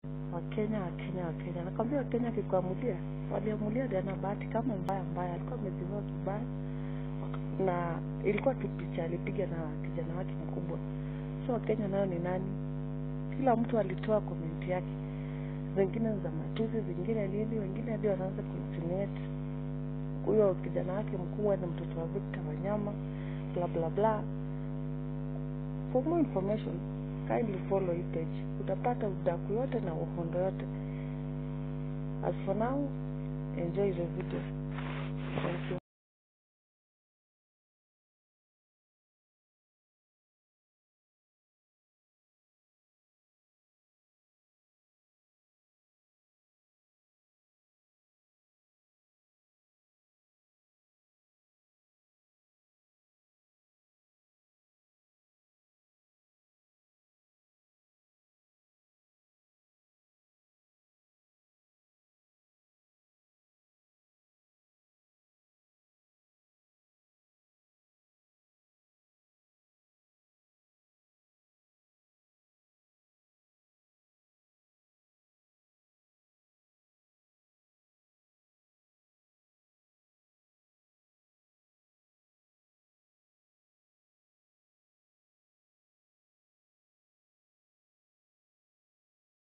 Wakenya, Wakenya, Wakenya. Nakwambia Wakenya akikuamulia, waliamulia Diana Bahati kama mbaya mbaya, alikuwa amezivaa vibaya na ilikuwa tu picha alipiga na kijana wake mkubwa. So Wakenya nayo ni nani? Kila mtu alitoa komenti yake, zingine za matusi, zingine nini, wengine hadi wanaanza kuinsinuate huyo kijana wake mkubwa ni mtoto wa Victor Wanyama, bla bla bla. For more information, kindly follow hii page. Utapata udaku yote na uhondo yote. As for now, enjoy the video. Thank you.